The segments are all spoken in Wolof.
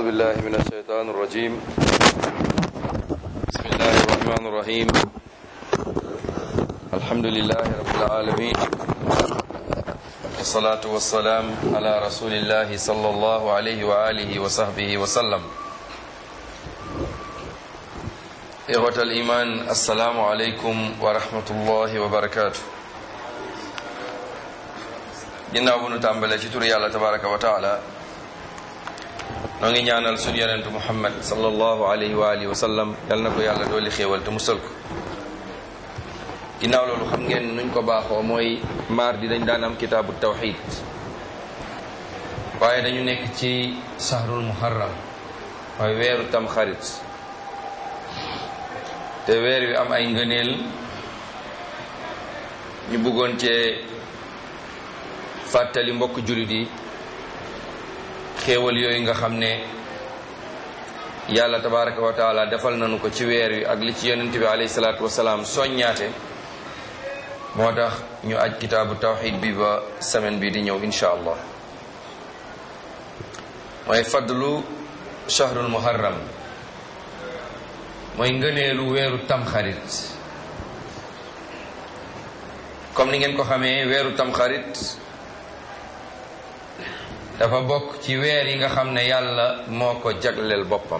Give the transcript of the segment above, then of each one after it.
بالله من الشيطان الرجيم بسم الله الرحمن الرحيم الحمد لله رب العالمين والصلاة والسلام على رسول الله صلى الله عليه وآله وصحبه وسلم إخوة الإيمان السلام عليكم ورحمة الله وبركاته ginnaaw bu nu tàmbalee ci turu yàlla tabaraka wa taala noo ngi ñaanal suñu yonentu muhammad sallallahu alayhi wa alihi wa sallam yal na ko yàlla dooli xéewal te musal ko ginnaaw loolu xam ngeen nuñ ko baaxoo mooy mardi dañ daan am kitaabu tawxid waaye dañu nekk ci sahrul muharram mooy weeru tam xarit te weer wi am ay ngëneel ñu bëggoon cee fàttali mbokk jullit yi xéewal yooyu nga xam ne yàlla tabaraka wa taala defal nañu ko ci weer wi ak li ci yonent bi alayhi salaatu wasalaam soññaate moo tax ñu aj kitaabu tawxid bi ba semaine bi di ñëw insha allah mooy fadlu shahrul muharram mooy ngëneelu weeru tamxarit comme ni ngeen ko xamee weeru tamxarit dafa bokk ci weer yi nga xam ne yàlla moo ko jagleel boppam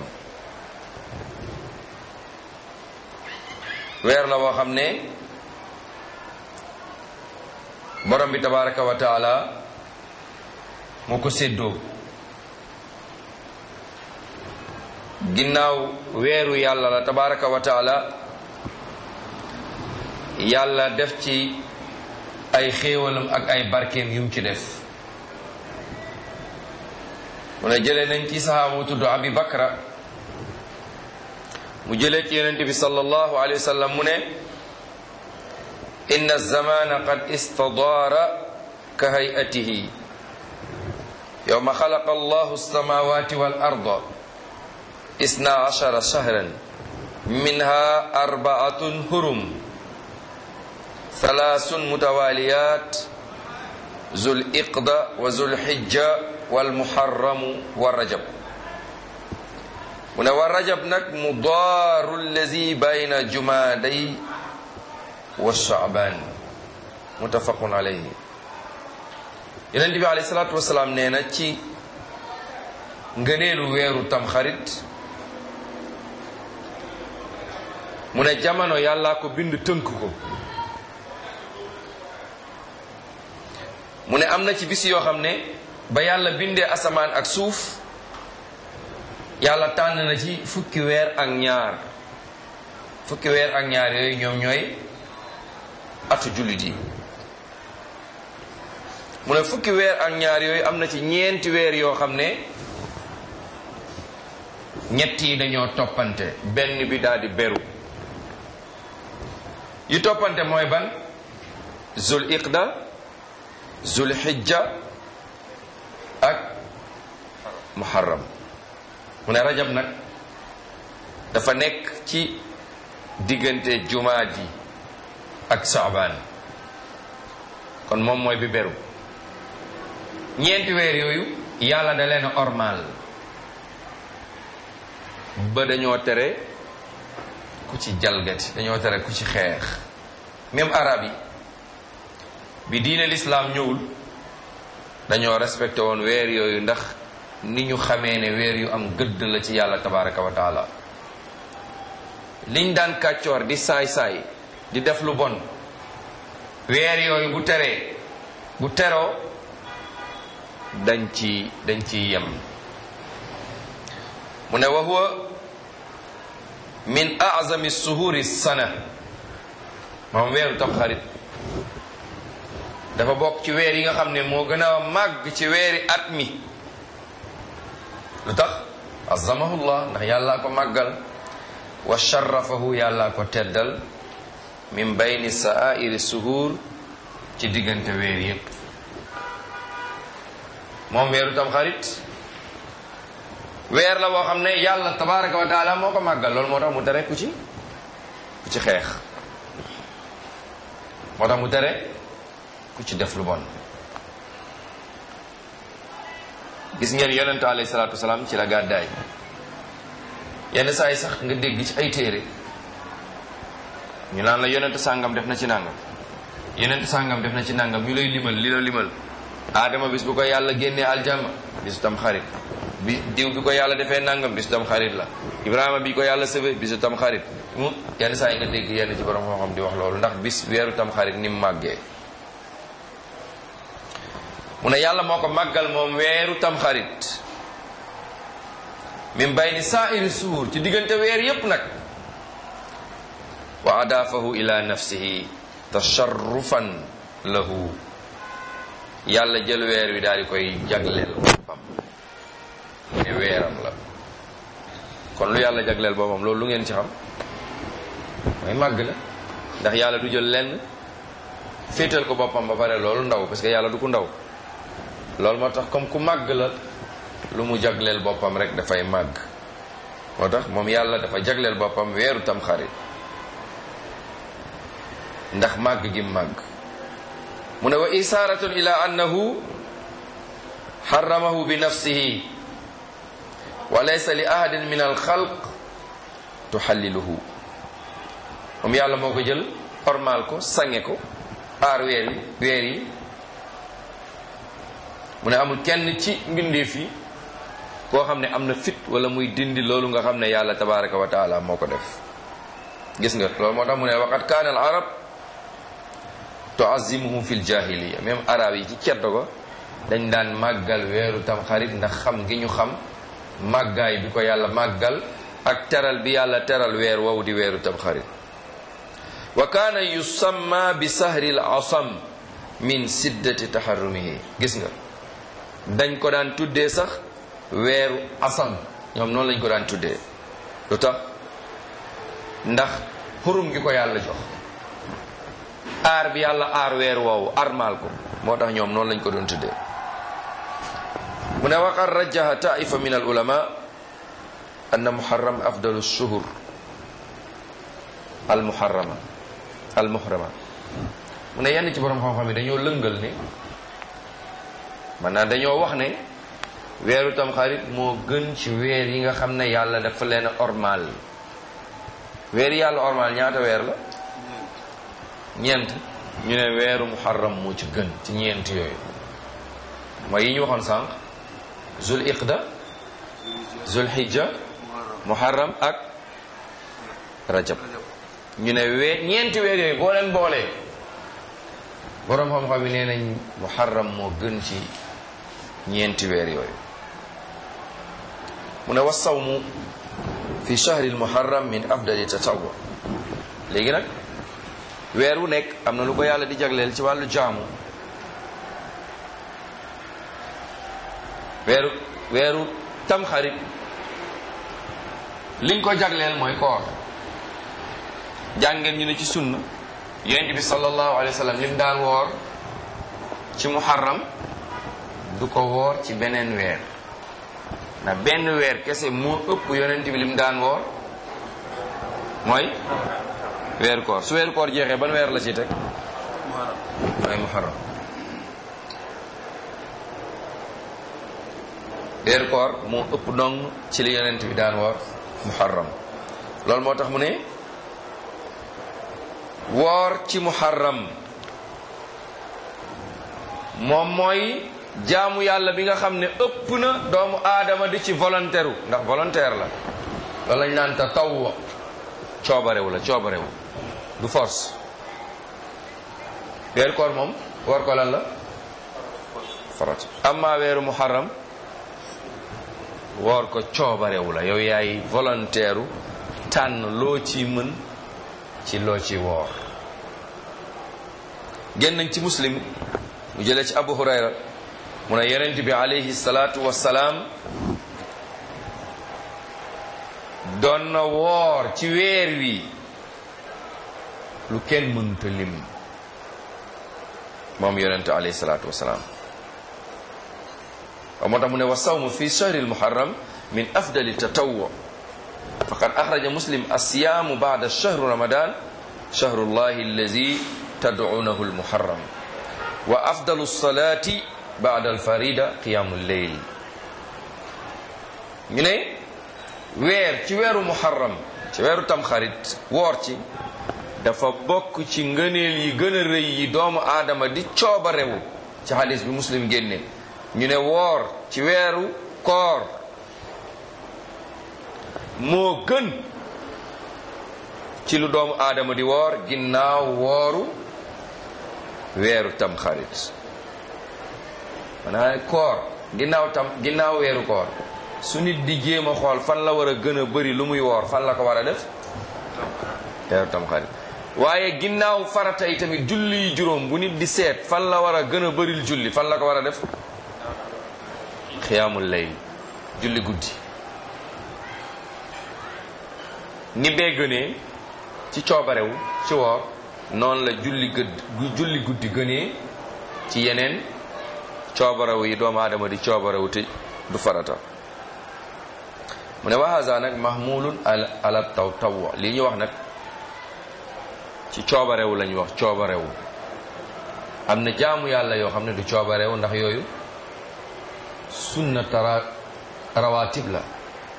weer la boo xam ne borom bi tabaraka wa taala moo ko séddoo ginnaaw weeru yàlla la tabaraka wa taala yàlla def ci ay xéewalam ak ay barkeem yum ci def mu ne jëlee nañ ci sahaaba tudd abi bakra mu jëlee ci yonente bi sallallahu alayhi wa sallam mu ne inna zamana qad istadaara ka hayatihi yowma xalaqa allahu alsamawati wal arda isna ashara shahran minha arbaatun hurum thalaasun mutawaliyat zul iqda wa zul hijja wal muharramu wa rajab mu ne wa rajab nag mudaaru allazi bayna jumaaday wa shaaban muttafaqun alayhi yonent bi alayhi salaatu wasalaam nee na ci ngëneelu weeru tamxarit mu ne jamono yàllaa ko bind tënk ko mu ne am na ci bis yoo xam ne ba yàlla bindee asamaan ak suuf yàlla tànn na ci fukki weer ak ñaar fukki weer ak ñaar yooyu ñoom ñooy atu jullit yi mu ne fukki weer ak ñaar yooyu am na ci ñeenti weer yoo xam ne ñett yi dañoo toppante benn bi daal di beru yi toppante mooy ban zul iqda zul hijja ak muharram mu ne rajab nag dafa nekk ci diggante jumaadi ak saabaan kon moom mooy bi beru ñeenti weer yooyu yàlla da leen ormal ba dañoo tere ku ci jalgati dañoo tere ku ci xeex même arab yi bi diine lislaam ñëwul dañoo respecté woon weer yooyu ndax ni ñu xamee ne weer yu am gëdd la ci yàlla tabaraka wa taala liñ daan kàccoor di saay-saay di def lu bon weer yooyu bu teree bu teroo dañ ci dañ ci yem mu ne wa huwa min azami suhuri sana moom weeru tamxarit dafa bokk ci weer yi nga xam ne moo gën a màgg ci weeri at mi lu tax azamahullah ndax yàllaa ko màggal wa sharafahu yàllaa ko teddal min bayni sa'airi suhur ci diggante weer yépp moom weeru tam xarit weer la boo xam ne yàlla tabaraka wa taala moo ko màggal loolu moo tax mu tere ku ci ku ci xeex moo tax mu tere ku ci def lu bon gis ngeen yonent alayhi salaatu wasalaam ci la gàddaay yenn saa yi sax nga dégg ci ay téere ñu naan la yonent sàngam def na ci nàngam yonent sàngam def na ci nàngam ñu lay limal li la limal aadama bis bu ko yàlla génnee aljanna bisu tam xarit bi diw bi ko yàlla defee nàngam bisu tam xarit la ibrahima bi ko yàlla sëfe bisu tam xarit mu yenn saa yi nga dégg yenn ci borom xam-xam di wax loolu ndax bis weeru tam xarit ni mu màggee mu ne yàlla moo ko màggal moom weeru tam xarit min bayni saairi suur ci diggante weer yépp nag wa adaafahu ila nafsihi tasharrufan lahu yàlla jël weer wi daal di koy jagleel boppam ne weeram la kon lu yàlla jagleel boppam loolu lu ngeen ci xam mooy màgg la ndax yàlla du jël lenn féetal ko boppam ba pare loolu ndaw parce que yàlla du ko ndaw loolu moo tax comme ku màgg la lu mu jagleel boppam rek dafay màgg moo tax moom yàlla dafa jagleel boppam weeru tam xarit ndax màgg gi màgg mu ne wa isaaratun ila annahu xaramahu bi nafsihi wa laysa li ahadin min alxalq tuxalliluhu moom yàlla moo ko jël ormaal ko sange ko aar weer yi weer yi mu ne amul kenn ci mbindeef yi koo xam ne am na fit wala muy dindi loolu nga xam ne yàlla tabaraka wa taala moo ko def gis nga loolu moo tax mu ne waqat kaana al arab tuazimuhum fi ljahiliya même arab yi ci ceddo ko dañ daan màggal weeru tam xarit ndax xam gi ñu xam màggaay bi ko yàlla màggal ak teral bi yàlla teral weer wow di weeru tam xarit wa kaana yusamma bi sahri l asam min siddati taharrumihi gis nga dañ ko daan tuddee sax weeru asam ñoom noonu lañ ko daan tuddee lu tax ndax xurum gi ko yàlla jox aar bi yàlla aar weer woowu armaal ko moo tax ñoom noonu lañ ko doon tuddee mu ne waqad rajjaha taifa min al ulama anna muharram afdalu shuhur al muharrama al muhrama mu ne yenn ci borom xam-xam yi dañoo lëngal ne maanaam dañoo wax ne weeru tamxarit moo gën ci weer yi nga xam ne yàlla dafa leen ormal weer yi yàlla ormal ñaata weer la ñeent ñu ne weeru muharram moo ci gën ci ñeent yooyu mooy yi ñu waxoon sànq zul iqda zul hijja muharram ak rajab ñu ne wee ñeenti weer yooyu boo leen boolee boroom xam-xam yi nee nañ muharram moo gën ci ñeenti weer yooyu mu ne wasawmu fi shahri almuharram min afdali tatawwa léegi nag weer wu nekk am na lu ko yàlla di jagleel ci wàllu jaamu weeru weeru tamxarit liñ ko jagleel mooy koor jàngeen ñu ne ci sunna yonent bi sallallahu alayhi wa sallam lim daan woor ci muharram du ko woor ci beneen weer na benn weer kese moo ëpp yonent bi lim daan woor mooy weer koor su weer koor jeexee ban weer la ci teg mooy muharram weer koor moo ëpp dong ci li yonent bi daan woor muharram loolu moo tax mu ne woor ci muharram moom mooy jaamu yàlla bi nga xam ne ëpp na doomu aadama di ci volontaire ndax volontaire la loolu lañ naan ta tawwa coobarewu la coobarewu du force weeru koor moom woor ko lan la farata amma weeru muharram woor ko coobarewu la yow yaay volontaire tànn loo ci mën ci loo ci woor génn nañ ci muslim mu jëlee ci abu hurayra mu ne yonent bi alayhi salaatu wassalaam doon na woor ci weer wi lu kenn mënuta lim moom yonent alayhi salaatu wassalaam wa moo tax mu ne wa sawmu fi shahri almuharram min afdali tatawwu faqad axraja muslim alsiyaamu bada shahru ramadan shahru llahi allazi tadcuunahu almuharram wa afdalu alsalati bada alfarida qiyaamu lleyl ñu ne weer ci weeru muharram ci weeru tamxarit woor ci dafa bokk ci ngëneel yi gën a rëy yi doomu aadama di cooba rewu ci hadis bi muslim génne ñu ne woor ci weeru koor moo gën ci lu doomu aadama di woor ginnaaw wooru weeru tamxarit maanaam koor ginnaaw tam ginnaaw weeru koor su nit di jéem a xool fan la war a gën a bëri lu muy woor fan la ko war a def weeru tamxarit waaye ginnaaw farata yi tamit julli yi juróom bu nit di seet fan la war a gën a bëril julli fan la ko war a def xiyaamul layl julli guddi ni bee gënee ci coobarewu ci woor noonu la julli gëdd julli guddi gënee ci yeneen coobarewu yi doomu aadama di coobarewu te du farata mu ne waxaasa nag mahmulun ala taw taw li ñu wax nag ci coobarewu lañu wax coobarewu am na jaamu yàlla yoo xam ne du coobarewu ndax yooyu sunna tara rawatib la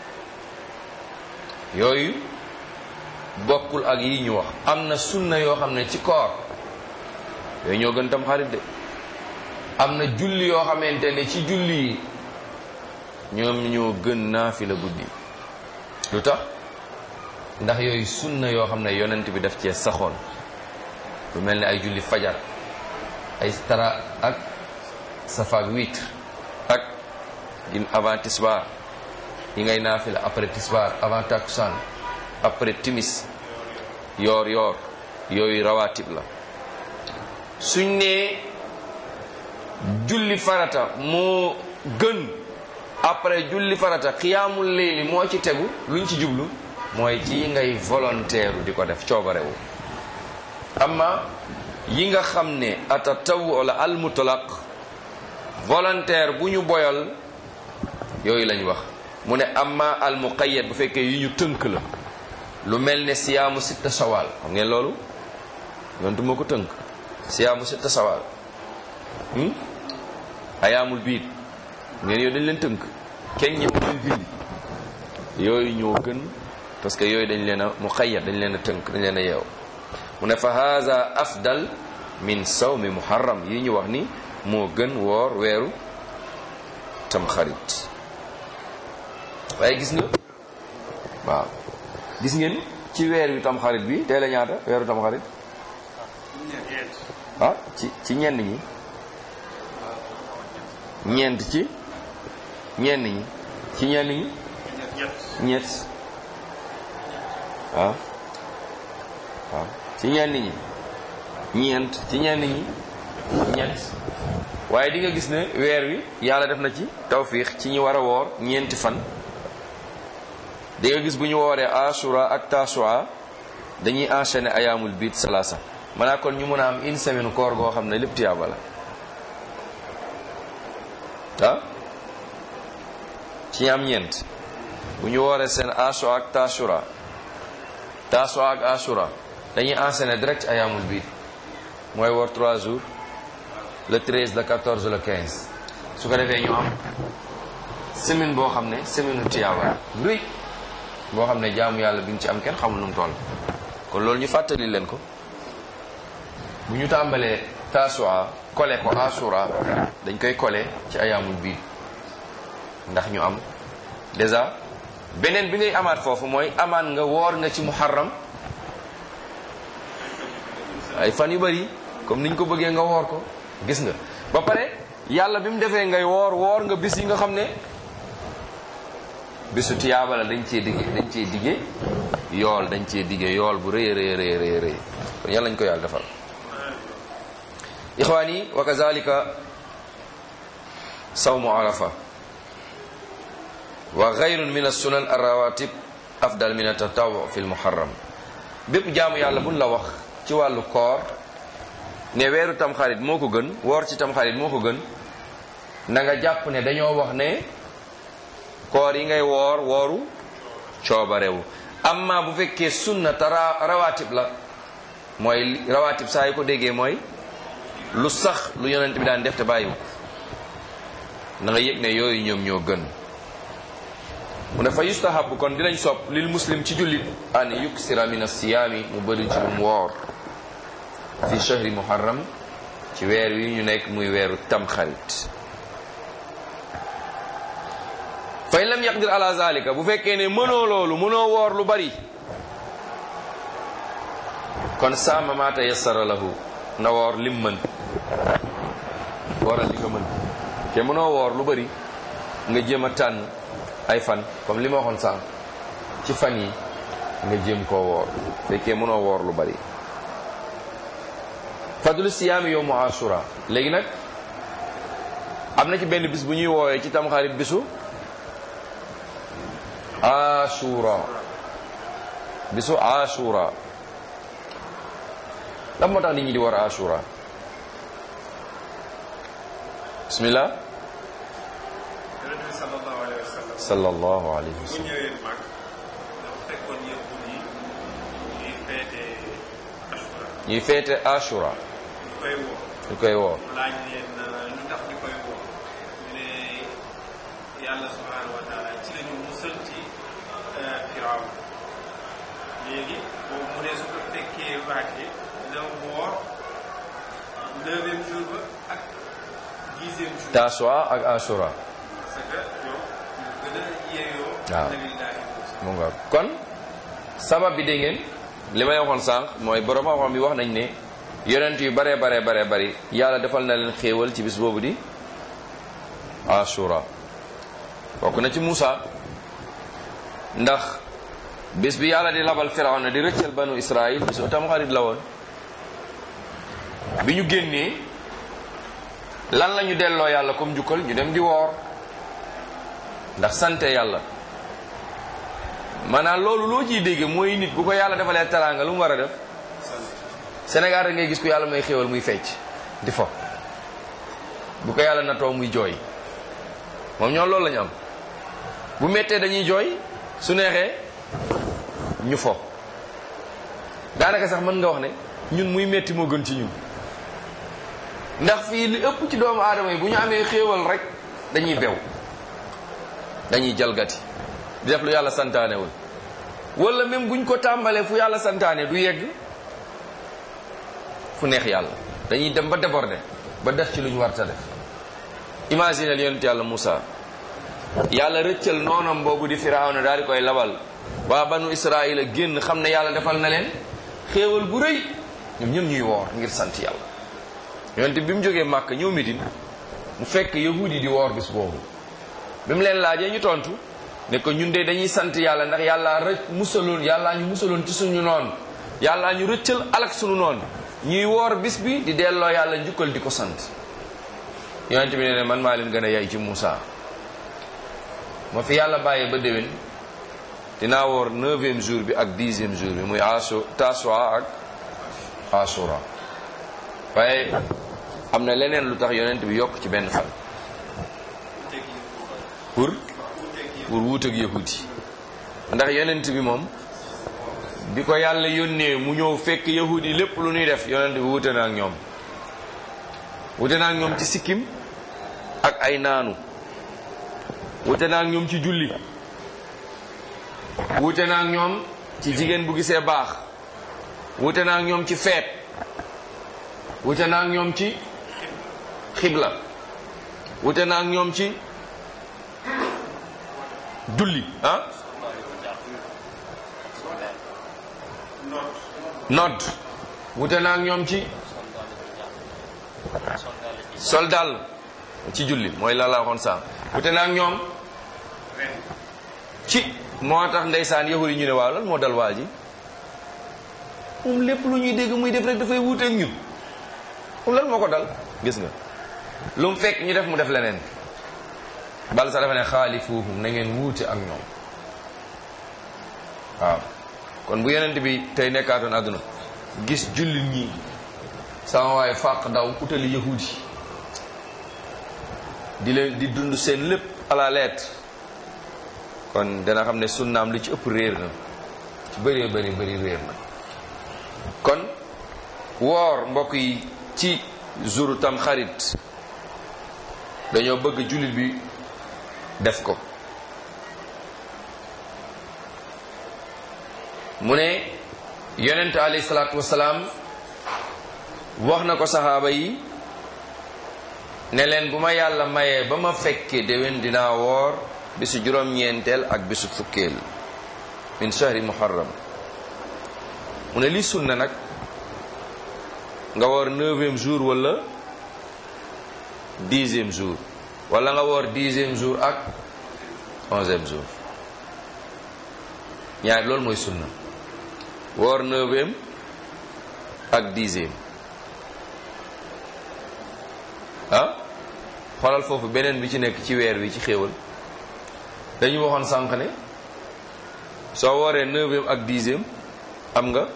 yooyu bokkul ak yi ñu wax am na sunna yoo xam ne ci koor yooyu ñoo gën tam xarit de am na julli yoo xamante ne ci julli yi ñoom ñoo gën naafila guddi lu tax ndax yooyu sunna yoo xam ne yonent bi daf cee saxoon lu mel ne ay julli fajar ay tara ak safaak witre ak gin avant tisbaar yi ngay naafila après tisbaar avant takusaan après timis yoor yoor yooyu rawatib la suñ nee julli farata moo gën après julli farata xiyaamul layli moo ci tegu luñ ci jublu mooy ci yi ngay volontaire di ko def coobarewu amma yi nga xam ne atatawu wala almutlaq volontaire bu ñu boyal yooyu lañ wax mu ne amma almuqayyad bu fekkee yi ñu tënk la lu mel ne siyaamu sitta shawal xam ngeen loolu yontu moo ko tënk siyaamu sitta shawal ayaamul biit ngeen yooyu dañ leen tënk kenn ñëpp leen julli yooyu ñoo gën parce que yooyu dañ leen a muqayyad dañ leen a tënk dañ leen a yeew mu ne fa haza afdal min sawmi muharram yi ñu wax ni moo gën woor weeru tamxarit waaye gis nga waaw gis ngeen ci weer wi tamxarit bi tey la ñaata weeru tamxarit ah ci ci ñenn ñi ñeent ci ñenn ñi ci ñenn ñi ñett waaw waaw ci ñenn ñi ñeent ci ñenn ñi ñett waaye di nga gis ne weer wi yàlla def na ci tawfiix ci ñi war a woor ñeenti fan di nga gis bu ñu wooree ashura ak tasua dañuy enchaîner ayaamul biit salaasa maanaa kon ñu mën a am une semaine koor goo xam ne lépp tiyaaba la ah ci ñi am ñeent bu ñu wooree seen ashura ak tasura tasua ak ashura dañuy enchaîner direct ayaamul biit mooy woor 3 jours le 13 le 14 le 15 su ko defee ñu am semaine boo xam ne semaine u tiyaaba luy boo xam ne jaamu yàlla bi ñu ci am kenn xamul nu mu toll kon loolu ñu fàttali leen ko bu ñu tàmbalee tasua kole ko asura dañ koy kole ci ayaamul biir ndax ñu am déjà beneen bi ngay amaat foofu mooy amaan nga woor nga ci muharram ay fan yu bari comme niñ ko bëggee nga woor ko gis nga ba pare yàlla bi mu defee ngay woor woor nga bis yi nga xam ne bisu tiyaaba la dañ cee digge dañ cee digge yool dañ cee digge yool bu rëy rëy rëy rëy rëy kon yàlla nañ ko yàlla defal ixwaan yi wa kazalika sawmu arafa wa gayrun min assunan arrawatib afdal min atatawu fi lmuharram bépp jaamu yàlla buñ la wax ci wàllu koor ne weeru tamxarit moo ko gën woor ci tamxarit moo ko gën na nga jàpp ne dañoo wax ne koor yi ngay woor wooru coobarewu amma bu fekkee sunna te rawatib la mooy rawatib saa yi ko déggee mooy lu sax lu yonent bi daan def te bàyyiwu na nga yëg ne yooyu ñoom ñoo gën mu ne fa yustahabu kon dinañ sopp lil muslim ci jullit an yuksira min asiyaami mu bëri ci lum woor fi shahri muharram ci weer wi ñu nekk muy weeru tamxarit fa in lam yaqdir ala zalika bu fekkee ne mënoo loolu mënoo woor lu bari kon saama ma tayassara lahu na woor lim mën wooral li nga mën te mënoo woor lu bari nga jéem a tànn ay fan comme li ma waxoon sànq ci fan yi nga jéem koo woor fekkee mënoo woor lu bari fadlu siyaami yowmu ashura léegi nag am na ci benn bis bu ñuy woowee ci tamxarit bisu ashura bisu ashura lan moo tax nit ñi di war ashura bismillah yonent bi sallallahu alayhi wa sallam sallallahu alayhi wa bu sallam ñëwee mag dafa fekkoon yahud yi ñuy feete ashura ñuy feete ashura ñu koy woo ñu koy woo mu laaj leen lu tax ñu koy woo ñu ne yàlla subhanahu wa taala ci la ñu musal ci firaw léegi boobu mu ne su ko fekkee baate na woor neuvième jour ba ak dixième jour taswa ak ashura parce que ñoom ñu gën a yeeyoo waaw. nabillahi Muusa mu nga kon sabab bi dégg ngeen li may waxoon sànq mooy borom xam-xam bi wax nañ ne yonent yu baree baree baree bari yàlla defal na leen xéewal ci bis boobu di ashura bokk na ci Muusa ndax bis bi yàlla di labal Firawna di rëccal banu Israil bisu tamxarit la woon bi ñu génnee lan la ñu delloo yàlla comme njukkal ñu dem di woor ndax sante yàlla maanaam loolu loo ciy dégge mooy nit bu ko yàlla defalee teraanga lu mu war a def Sénégal rek ngay gis ko yàlla may xéewal muy fecc di fo bu ko yàlla natoo muy jooy moom ñoo loolu lañu am bu méttee dañuy jooy su neexee ñu fo daanaka sax mën nga wax ne ñun muy metti moo gën ci ñun ndax fii li ëpp ci doomu aadama yi bu ñu amee xéewal rek dañuy bew dañuy jalgati di def lu yàlla santaanewul wala même buñ ko tàmbalee fu yàlla santaane du yegg fu neex yàlla dañuy dem ba déborder ba def ci lu ñu warta def imaginel yonent yàlla Moussa yàlla rëccal noonam boobu di firawna daal di koy labal waa banu israila génn xam ne yàlla defal na leen xéewal bu rëy ñoom ñëpp ñuy woor ngir sant yàlla yonent bi mu jógee màkk ñëw Medine mu fekk yahudi yi di woor bis boobu bi mu leen laajee ñu tontu ne ko ñun de dañuy sant yàlla ndax yàllaa rëcc musaloon yàllaa ñu musaloon ci suñu noon yàllaa ñu rëccal alak suñu noon ñuy woor bis bi di delloo yàlla njukkal di ko sant yonent bi ne ne man maa leen gën a yay ci Moussa ma fi yàlla bàyyee ba déwén dinaa woor neuvième jour bi ak dixième jour bi muy asu taswa ak asura waaye am na leneen lu tax yonent bi yokk ci benn fan pour pour wuuteeg yahudi ndax yonent bi moom bi ko yàlla yónnee mu ñëw fekk yahudi lépp lu ñuy def yonent bi wuute na ak ñoom wuute na ak ñoom ci sikkim ak ay naanu wuute na ak ñoom ci julli wuute na ak ñoom ci jigéen bu gisee baax wuute na ak ñoom ci feet wuute na ak ñoom ci xibla wuute na ak ñoom ci julli ah nodd wute naa ak ñoom ci soldal ci julli mooy la la waxoon saa wute naa ak ñoom ci moo tax ndeysaan yahudi ñu ne waaw lan moo dal waa ji moom lépp lu ñuy dégg muy def rek dafay wuuteeg ñun moom lan moo ko dal gis nga lu mu fekk ñu def mu def leneen bal sa dafa ne xaalifuuhum na ngeen wuute ak ñoom waaw kon bu yonent bi tey nekkaatoon àdduna gis jullit ñi sama waaye fàq daw utali yahudi di leen di dund seen lépp à la lettre kon dana xam ne sunnaam li ci ëpp réer na ci bëree bëri bëri réer na kon woor mbokk yi ci jouru tam xarit dañoo bëgg jullit bi def ko mu ne yonent alayhi salaatu wasalaam wax na ko saxaaba yi ne leen bu ma yàlla mayee ba ma fekkee déwén dinaa woor bisu juróom-ñeenteel ak bisu fukkeel min shahri muharram mu ne lii sunna nag nga woor neuvième jour wala dixième jour wala nga woor dixième jour ak onzième jour ñaar loolu mooy sunna woor neuvième ak dixième ah xoolal foofu beneen bi ci nekk ci weer wi ci xéewal dañu waxoon sànq ne soo wooree neuvième ak dixième am nga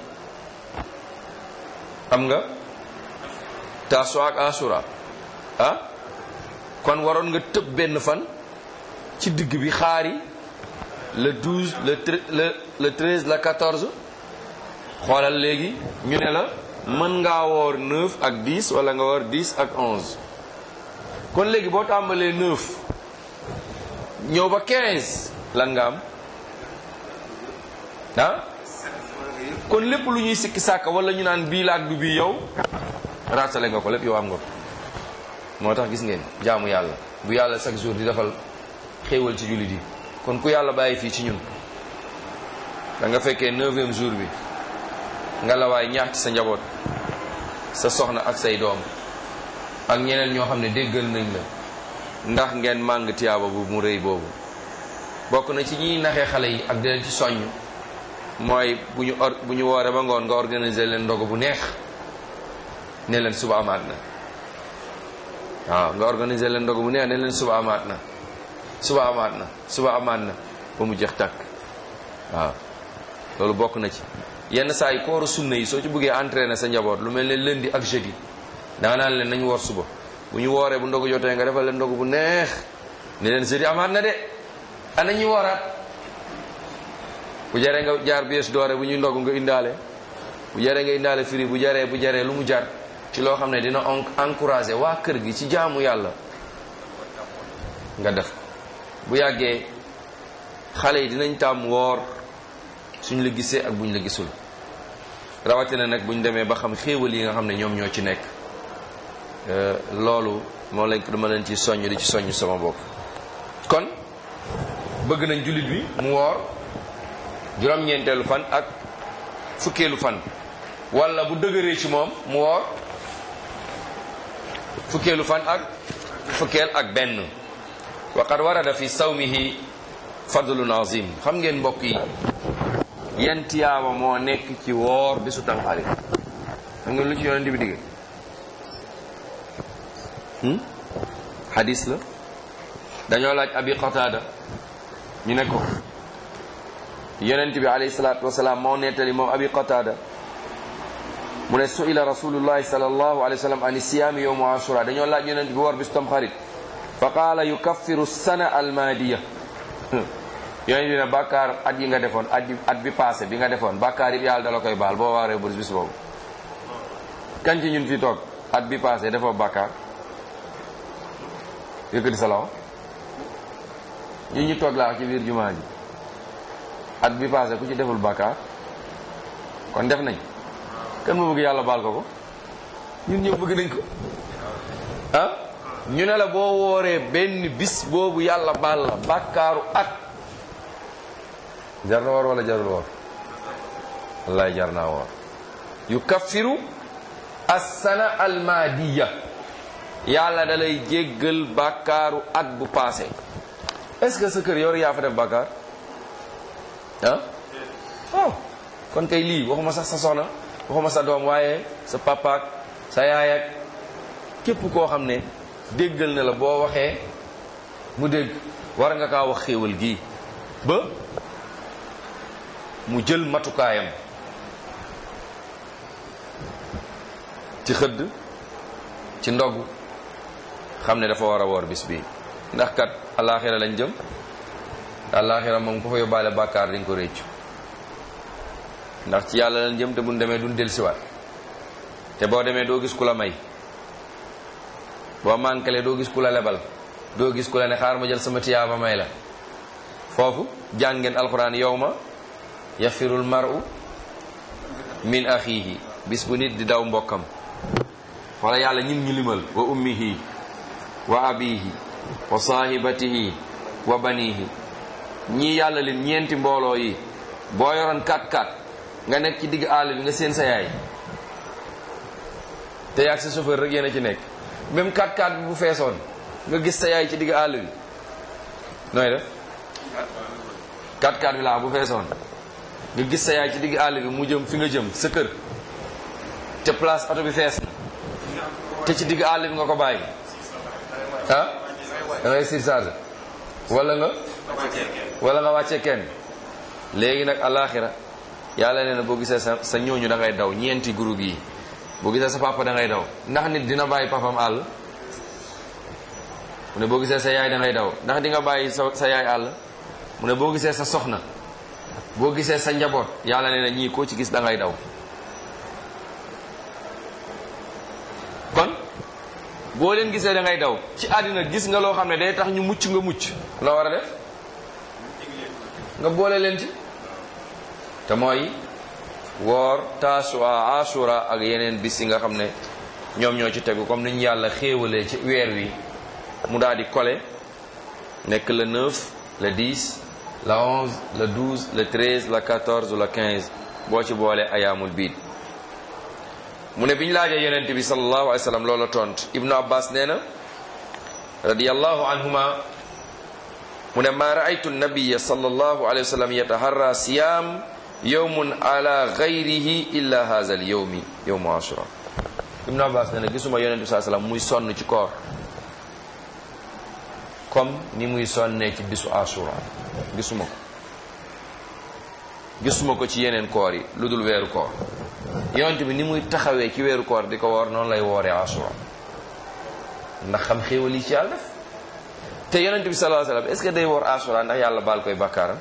am nga taasoo ak asura ah kon waroon nga tëb benn fan ci digg bi xaari le 12 le le le 13 le 14 xoolal léegi ñu ne la mën ngaa woor 9 ak 10 wala nga woor 10 ak 11 kon léegi boo tàmbalee 9 ñëw ba 15 lan nga am ah kon lépp lu ñuy sikki sàkk wala ñu naan bii la ak du bii yow raatale nga ko lépp yow am nga ko moo tax gis ngeen jaamu yàlla bu yàlla chaque jour di defal xéewal ci jullit yi kon ku yàlla bàyyi fii ci ñun da nga fekkee neuvième jour bi nga la waay ñaax ci sa njaboot sa soxna ak say doom ak ñeneen ñoo xam ne déggal nañ la ndax ngeen màng tiyaaba bu mu rëy boobu bokk na ci ñiy naxee xale yi ak di leen ci soññ mooy bu ñu or bu ñu wooree ba ngoon nga organiser leen ndogu bu neex ne leen suba amaat na waaw nga organiser leen ndogu bu neex ne leen suba amaat na suba amaat na suba amaat na ba mu jeex tàkk waaw loolu bokk na ci yenn saa yi kooru sunna yi soo ci bëggee entraîner sa njaboot lu mel ne lundi ak jeudi danga naan leen nañu woor suba bu ñu wooree bu ndogu jotee nga defal leen ndogu bu neex ne leen jeudi amaat na de ana ñu wooraat bu jaree nga jaar bies doore bu ñuy ndogu nga indaale bu jaree nga indaale firi bu jaree bu jaree lu mu jar ci loo xam ne dina encourager waa kër gi ci jaamu yàlla nga def ko bu yàggee xale yi dinañ tàmm woor suñ la gisee ak buñ la gisul rawatina nag buñ demee ba xam xéewal yi nga xam ne ñoom ñoo ci nekk loolu moo lañ ko dama leen ci soññ di ci soññ sama bopp kon bëgg nañ jullit bi mu woor juróom-ñeenteelu fan ak fukkeelu fan wala bu dëgëree ci moom mu woor fukkeelu fan ak fukkeel ak benn wa qad warada fi sawmihi fadlun azim xam ngeen mbokk yi yan tiyaaba moo nekk ci woor bisu tamxarit xam ngeen lu ci yonent bi digge hadis la dañoo laaj abi qatada ñu ne ko yonent bi alayhi salaatu wasalaam moo nettali moom abi qatada mu ne suila rasulullahi sallallahu alayhi wa sallam an siyaami yowmu ashura dañoo laaj yonent bi woor bisu tamxarit fa qaala yukaffiru sana almaadiya yonent bi ne bàkkaar at yi nga defoon at bi at bi passé bi nga defoon bàkkaar yi yàlla dala koy baal boo waaree burs bis boobu kan ci ñun fi toog at bi passé defoo bàkkaar yëkkati sa loxo ñun ñu toog laa ci biir jumaa ji at bi passé ku ci deful bàkkaar kon def nañ kan moo bëgg yàlla baal ko ko ñun ñëw bëgg nañ ko ah ñu ne la boo wooree benn bis boobu yàlla baal la bàkkaaru at jar na woor wala jarul woor wallaay jar naa woor yukaffiru assana almaadiya yàlla da lay jéggal bàkkaaru at bu passé est-ce que sa kër yow yaa fa def bàkkaar ah oh kon kay lii waxuma sax sa soxna waxuma sa doom waaye sa papaak sa yaay ak képp koo xam ne déggal na la boo waxee mu dégg war nga kaa wax xéewal gii ba mu jël matukaayam ci xëdd ci ndogu xam ne dafa war a woor bis bi ndax kat alaaxira lañ jëm alaaxira moom ku fa yóbbaale bàkkaar dañ ko réccu ndax ci yàlla lañ jëm te buñ demee duñ dellusiwaat te boo demee doo gis ku la may boo mànkale doo gis ku la lebal doo gis ku la ne xaar ma jël sama tiyaaba may la foofu jàng ngeen alxuraan yow ma yafirul maru min axihi bis bu nit di daw mbokkam wala yàlla ñim ñu limal wa ummihi wa abihi wa saahibatihi wa banihi ñii yàlla lim ñeenti mbooloo yi boo yoroon 4-4 nga nekk ci digg àll bi nga seen sa yaay te yaag sa chauffeur rek yéen a ci nekk même 4-4 bi bu feesoon nga gis sa yaay ci digg àll bi nooy def 4-4 bi laa bu feesoon nga gis sa yaay ci digg àll bi mu jëm fi nga jëm sa kër te place oto bi fees na te ci digg àll bi nga ko bàyyi ah da ngay surcharge wala nga wala nga wàccee kenn léegi nag alaxira yàlla nee na boo gisee sa sa ñooñu da ngay daw ñeenti groupe yi boo gisee sa papa da ngay daw ndax nit dina bàyyi papam àll mu ne boo gisee sa yaay da ngay daw ndax di nga bàyyi sa sa yaay àll mu ne boo gisee sa soxna boo gisee sa njaboot yàlla nee na ñii koo ci gis da ngay daw kon boo leen gisee da ngay daw ci àddina gis nga loo xam ne day tax ñu mucc nga mucc loo war a def nga boole leen ci te mooy woor taasuwa asura ak yeneen bis yi nga xam ne ñoom ñoo ci tegu comme ni ñu yàlla xéewalee ci weer wi mu daal di kole nekk le 9 le 10 le 11 le 12 le 13 le 14 le 15 boo ci boole ayaamul biid mu ne bi ñu laajee yonent bi sallallahu alayhi wa sallam loola tont ibnu abbas nee na radiyallahu anhuma mu ne maa raaytu nabiya sallallahu alayhi wa sallam yataharra siyam yowmun ala gayrihi illa haza al yowmi yowmu ashura ibnu abbas nee na gisuma yonent bi saa sallam muy sonn ci koor comme ni muy sonnee ci bisu ashura gisuma ko gisuma ko ci yeneen koor yi lu dul weeru koor yonent bi ni muy taxawee ci weeru koor di ko woor noonu lay wooree asura ndax xam xéewal yi ci yàlla def te yonent bi sallallahu alayhi wasallam est-ce que day woor asura ndax yàlla baal koy bàkkaaram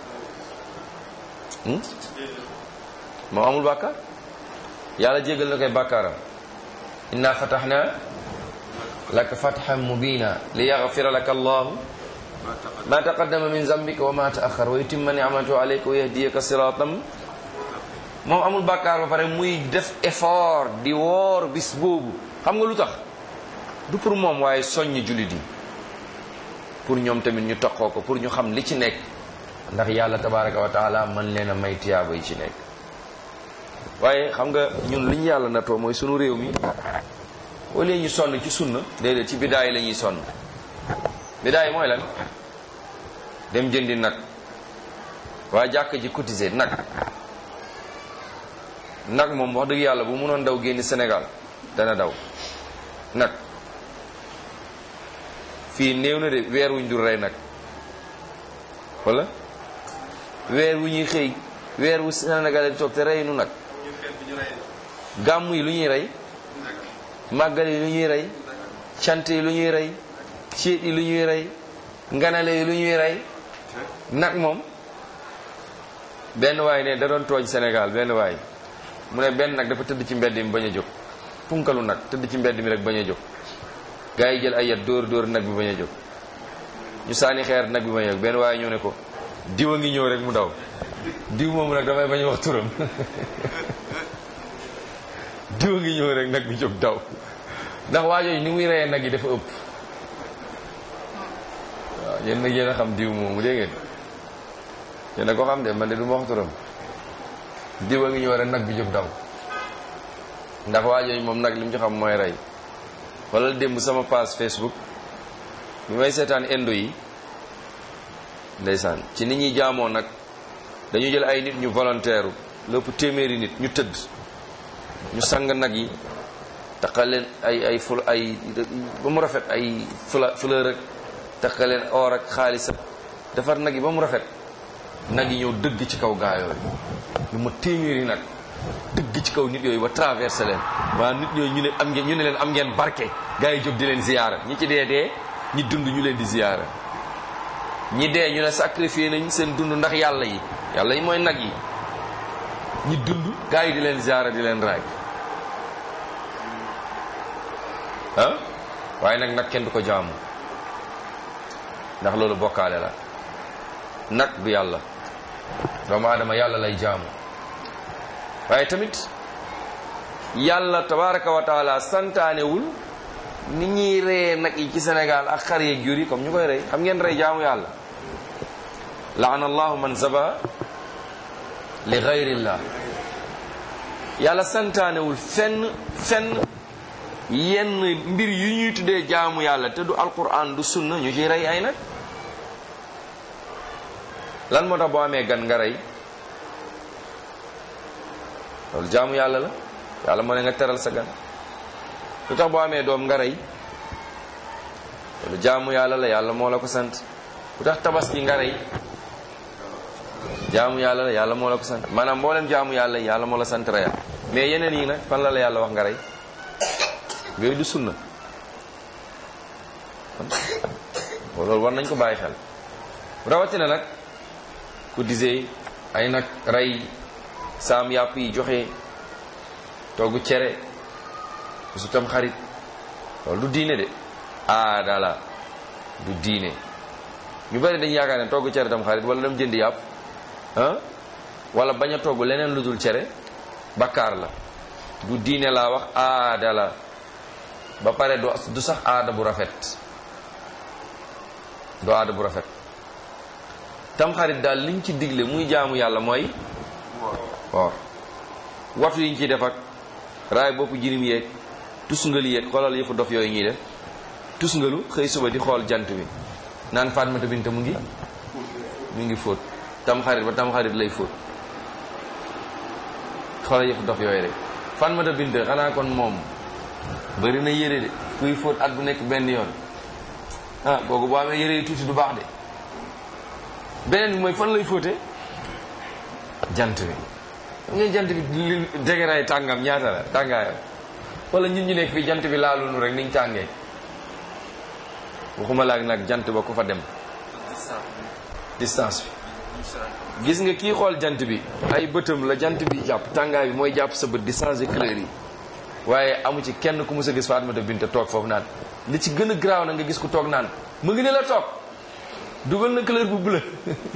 moom amul bàkkaar yàlla jégal na koy bàkkaaram inna fataxna laka fatxan mubina li yaxfira laka allahu ma taqaddama min zambika wa ma taaxar wa yutimma nicmatahu alayka wa yahdiyaka siratan moom amul bàkkaar ba pare muy def effort di woor bis boobu xam nga lu tax du pour moom waaye soññ jullit yi pour ñoom tamit ñu toqoo ko pour ñu xam li ci nekk ndax yàlla tabaraka wa taala man leen a may tiyaaba yi ci nekk waaye xam nga ñun li ñu yàlla natoo mooy sunu réew mi au lieu ñu sonn ci sunna déedéet ci bidaay la ñuy sonn bidaay mooy lan dem jëndi nag waa jàkk ji cotiser nag nag moom wax dëgg yàlla bu mënoon daw génn Sénégal dana daw nag fii néew na de weer wuñ dul rey nag wala weer wu ñuy xëy weer wu Sénégal di toog te rey nu nag gàmm yi lu ñuy rey màggal yi lu ñuy rey cant yi lu ñuy rey céet yi lu ñuy rey nganale yi lu ñuy rey nag moom benn waay ne da doon tooñ Sénégal benn waay mu ne benn nag dafa tëdd ci mbedd mi bañ a jóg punkalu nag tëdd ci mbedd mi rek bañ a jóg gaa yi jël ay yat dóor dóor nag bi bañ a jóg ñu saani xeer nag bi bañ a jóg benn waaye ñëw ne ko diw a ngi ñëw rek mu daw diw moomu nag damay bañ a wax turam diw a ngi ñëw rek nag bi jóg daw ndax waajooju ni muy reyee nag yi dafa ëpp waaw yéen nag yéen a xam diw moomu dégg ngeen yéen a ko xam de man de du ma wax turam diw a ngi ñëw rek nag bi jóg daw ndax waajooju moom nag li mu ci xam mooy rey wala démb sama page Facebook bi may seetaan indo yi ndeysaan ci nit ñuy jaamoo nag dañu jël ay nit ñu volontaire lépp téeméeri nit ñu tëdd ñu sang nag yi taqa leen ay ay ful ay ba mu rafet ay fula fleur ak taqa leen or ak xaalis ak defar nag yi ba mu rafet nag yi ñëw dëgg ci kaw gaa yooyu lu ma téeméeri nag dëgg ci kaw nit yooyu ba traversé leen waa nit yooyu ñu ne am ngeen ñu ne leen am ngeen barke gaa yi jóg di leen ziyaara ñi ci dee dee ñi dund ñu leen di ziyaara ñi dee ñu ne sacrifié nañ seen dund ndax yàlla yi yàlla yi mooy nag yi ñi dund gaa yi di leen ziyaara di leen raay ah waaye nag nag kenn du ko jaamu ndax loolu bokkaale la nag du yàlla doomu aadama yàlla lay jaamu waaye tamit yàlla tabaraka wa taala santaanewul ni ñuy reyee nag yi ci Sénégal ak xar yeeg jur yi comme ñu koy rey xam ngeen rey jaamu yàlla laana allahu man zaba li gayrillah yàlla santaanewul fenn fenn yenn mbir yu ñuy tuddee jaamu yàlla te du alquran du sunna ñu ciy rey ay nag lan moo tax boo amee gan nga rey loolu jaamu yàlla la yàlla moo ne nga teral sa gan lu tax boo amee doom nga rey loolu jaamu yàlla la yàlla moo la ko sant lu tax tabaski nga rey jaamu yàlla la yàlla moo la ko sant maanaam mboolem jaamu yàlla yàlla moo la sant reyal mais yeneen yi nag fan la la yàlla wax nga rey yooyu du sunna loolu war nañ ko bàyyi xel rawatina nag ku disee ay nag rey saam yàpp yi joxe toggu cere su tam xarit loolu du diine de aada la du diine ñu bari dañu yaakaar ne toggu cere tam xarit wala dem jëndi yàpp ah wala bañ a togg leneen lu dul cere bakkaar la du diine laa wax aada la ba pare du sax aada bu rafet du aada bu rafet tamxarit daal liñ ci digle muy jaamu yàlla mooy woor watu yiñ ciy def ak raay boppu jirim yeeg tusngalu yeeg xoolal yëfu dof yooyu ñuy def tusngalu xëy suba di xool jant bi naan Fatmata Binta mu ngi mu ngi fóot tamxarit ba tamxarit lay fóot xoolal yëfu dof yooyu rek Fatmata Binta xanaa kon moom bëri na yére de kuy fóot at bu nekk benn yoon ah kooku boo amee yére yi tuuti du baax de beneen bi mooy fan lay fóote jant bi xam ngeen jant bi li degeraay tàngam ñaata la tàngaayam wala ñun ñu nekk fii jant bi laalunu rek niñ tàngee waxuma laak nag jant ba ku fa dem distance bi gis nga kii xool jant bi ay bëtam la jant bi jàpp tàngaay bi mooy jàpp sa bët di changer couleur yi waaye amu ci kenn ku mus a gis Fatmata Binta toog foofu naan li ci gën a garaaw na nga gis ku toog naan mu ngi ne la toog dugal na couleur bu bleu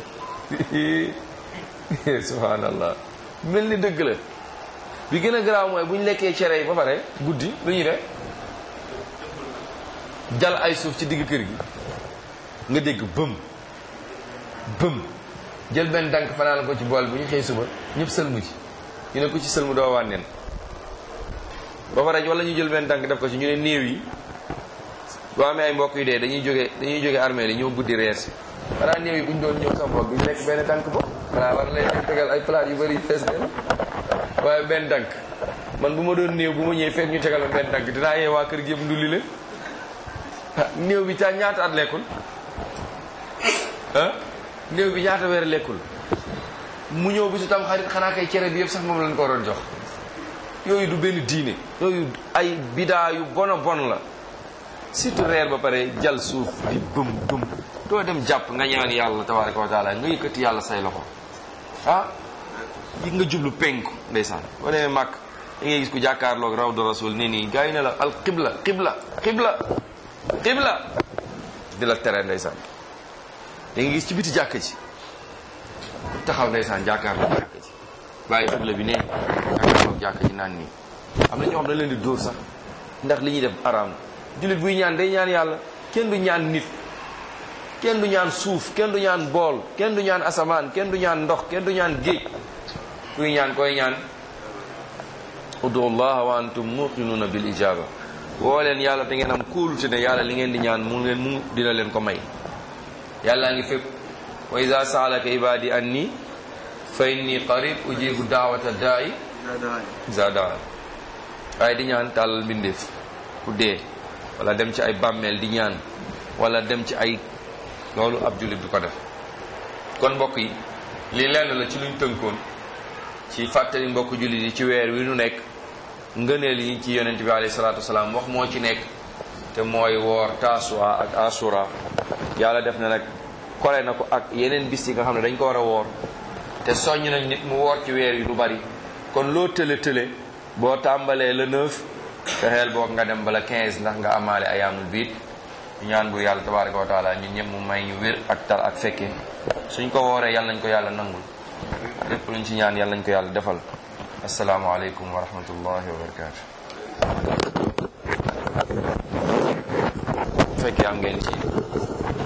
subhanallah mel ni dëgg la bi gën a garaaw mooy bu ñu lekkee cere yi ba pare guddi lu ñuy def jal ay suuf ci digg kër gi nga dégg bëm bëm jël benn dànk fanaan ko ci bool bu ñu xëy suba ñëpp sëlmu ci ñu ne ko ci sëlmu doo wànneen ba pare wala ñu jël benn dànk def ko ci ñu ne néew yi boo amee ay mbokk yu dee dañuy jóge dañuy jóge armée li ñëw guddi reer si xanaa néew yi bu ñu doon ñëw sa mbokk duñu lekk benn dànk ba xanaa war lay tegal ay palaat yu bëri fees leen waaye benn dànk man bu ma doon néew bu ma ñëwee fekk ñu tegal ma benn dànk dinaa yee waa kër gi yëpp ndulli leen ah néew bi ca ñaata at lekkul ah néew bi ñaata weer lekkul mu ñëw bi su tam xarit xanaa kay cere bi yëpp sax moom lañ ko waroon jox yooyu du benn diine yooyu ay bidaa yu bon a bon la surtout reer ba pare jal suuf di bëm bëm doo dem jàpp nga ñaan yàlla tabaraka wa taala nga yëkkati yàlla say loxo ah yi nga jublu penku ndeysaan boo demee màkk da ngay gis ku jàkkaarloog rawdu rasul ne nii gars yi ne la al qibla qibla qibla qibla di la tere ndeysaan da ngay gis ci biti jàkk ji taxaw ndeysaan jàkkaarloog jàkk ji bàyyi xibla bi ne jàkkaarloog jàkk ji naan nii am na ñoo xam dañ leen di dóor sax ndax li ñuy def araam jullit buy ñaan day ñaan yàlla kenn du ñaan nit kenn du ñaan suuf kenn du ñaan bool kenn du ñaan asamaan kenn du ñaan ndox kenn du ñaan géej kuy ñaan koy ñaan udu allah wa antum muqinuna bil ijaba woo leen yàlla te ngeen am kóolute ne yàlla li ngeen di ñaan mu leen mu dina leen ko may yàllaa ngi fépp wa ida saalaka ibadi anni fa inni qarib ujibu daawata daai isa daa waaye di ñaan tàllal mbindeef ku dee wala dem ci ay bàmmeel di ñaan wala dem ci ay loolu ab jullit du ko def kon mbokk yi lii lenn la ci luñ tënkoon ci fàttali mbokk jullit yi ci weer wi nu nekk ngëneel yi ci yonent bi alayhi salaatu wasalaam wax moo ci nekk te mooy woor taasuwa ak asura yàlla def na nag kole na ko ak yeneen bis yi nga xam ne dañ ko war a woor te soññ nañ nit mu woor ci weer yi lu bari kon loo tële tële boo tàmbalee le 9 fexeel boog nga dem bala 15 ndax nga amaale ayaamul biit ñaan bu yàlla tabaraka wa taala ñun ñëpp mu may ñu wér ak tal ak fekke suñ ko wooree yàlla nañ ko yàlla nangul lépp luñ ci ñaan yàlla nañ ko yàlla defal asalaamualeykum wa rahmatullahi wa barakaatu bu fekkee am ngeen ci